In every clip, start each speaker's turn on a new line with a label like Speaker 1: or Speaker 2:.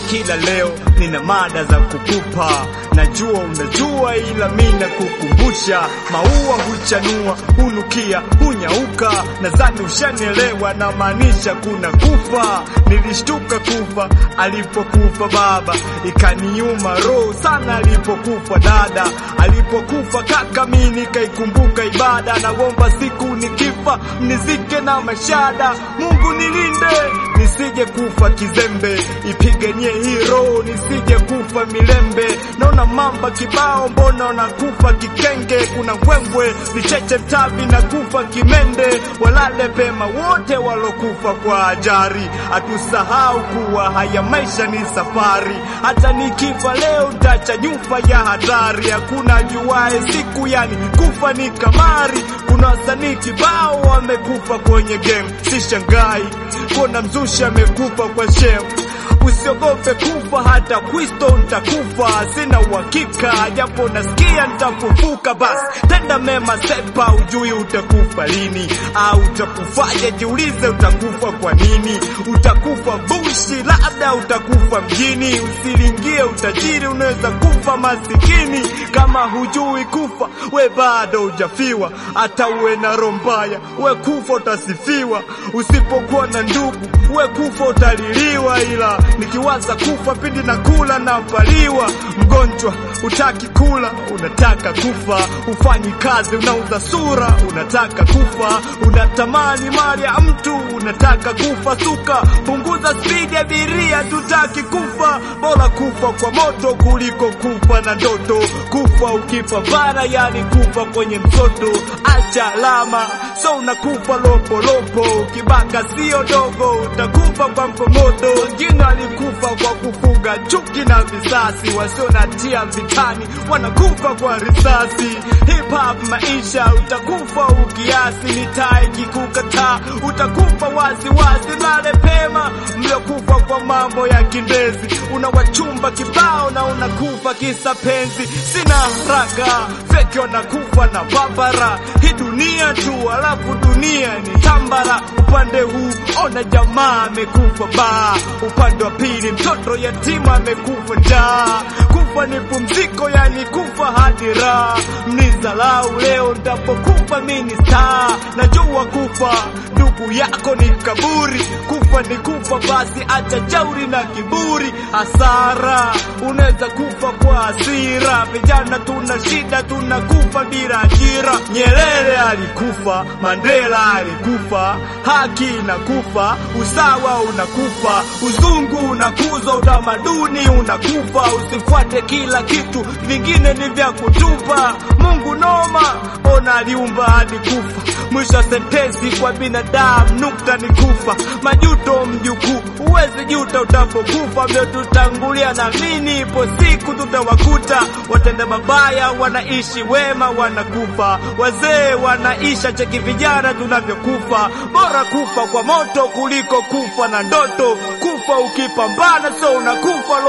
Speaker 1: kila leo nina mada za kukupa. Najua unajua, ila mina kukumbusha, maua huchanua, hunukia, hunyauka. Nadhani ushanielewa, na maanisha kuna kufa. Nilishtuka kufa alipokufa baba, ikaniuma roho sana alipokufa dada, alipokufa kaka, mi nikaikumbuka ibada. Naomba siku nikifa mnizike na mashada, Mungu nilinde nisije kufa kizembe, ipiganie hii roho nisije kufa milembe. Naona mamba kibao, mbona wanakufa kikenge? Kuna mbwembwe vicheche mtavi na kufa kimende. Walale pema wote walokufa kwa ajari, hatusahau kuwa haya maisha ni safari. Hata nikifa leo ntacha nyufa ya hatari, hakuna juae siku, yani kufa ni kamari. Kuna wasanii kibao wamekufa kwenye game, sishangai kuona mzushi amekufa kwa shem. Usiogope kufa, hata Kristo ntakufa, sina uhakika, japo nasikia ntafufuka. Basi tenda mema, sepa, ujui utakufa lini au utakufaje? Jiulize, utakufa kwa nini? Utakufa bushi, labda utakufa mjini. Usilingie utajiri, unaweza kufa masikini. Kama hujui kufa, we bado hujafiwa. Hata uwe na roho mbaya, we kufa utasifiwa. Usipokuwa na ndugu, we kufa utaliliwa. Ila nikiwaza kufa pindi na kula na paliwa, mgonjwa utaki kula, unataka kufa. Ufanyi kazi, unauza sura, unataka kufa. Unatamani mali ya mtu, unataka kufa. Suka, punguza spidi ya abiria, tutaki kufa. Bora kufa kwa moto kuliko kufa na ndoto. Kufa ukipambana, yani kufa kwenye mtoto. Acha alama, so unakufa lopolopo. Ukibaka sio dogo, utakufa kwa mkomoto. Wengine walikufa kwa kufuga chuki na visasi, wasio na tia vitani wanakufa kwa risasi. Hip hop maisha, utakufa ukiasi. Mitaa ikikukataa, utakufa wazi wazi. Lale pema, mliokufa kwa mambo ya kindezi, unawachumba kibao na unakufa kisa penzi. Sina haraka, feki wanakufa na babara. Hii dunia tu, alafu dunia ni tambara. Upande huu ona jamaa amekufa baa, upande wa pili mtoto yatima amekufa njaa. Kufa ni pumziko, yani kufa hadi raha. Mnizalau leo, ndapokufa mini star. Najua kufa ndugu yako ni kaburi, kufa ni kufa, basi acha jauri na kiburi. Hasara unaweza kufa kwa hasira. Vijana tuna shida, tunakufa bila ajira. Nyerere alikufa, Mandela alikufa, haki inakufa, usawa unakufa, uzungu unakuzwa, utamaduni unakufa. Usifuate kila kitu, vingine ni vya kutupa. Mungu noma, ona aliumba hadi kufa. Mwisho wa sentensi kwa binadamu, nukta ni kufa. Majuto mjukuu, huwezi juta utapokufa. Mliotutangulia na mini, ipo siku tutawakuta. Watenda mabaya wanaishi, wema wanakufa. Wazee wanaisha, cheki vijana tunavyokufa. Bora kufa kwa moto kuliko kufa na ndoto. Kufa ukipambana, so unakufa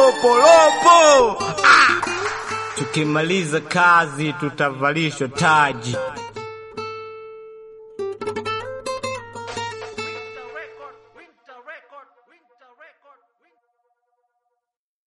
Speaker 1: lopolopo. Ah! Tukimaliza kazi tutavalishwa taji.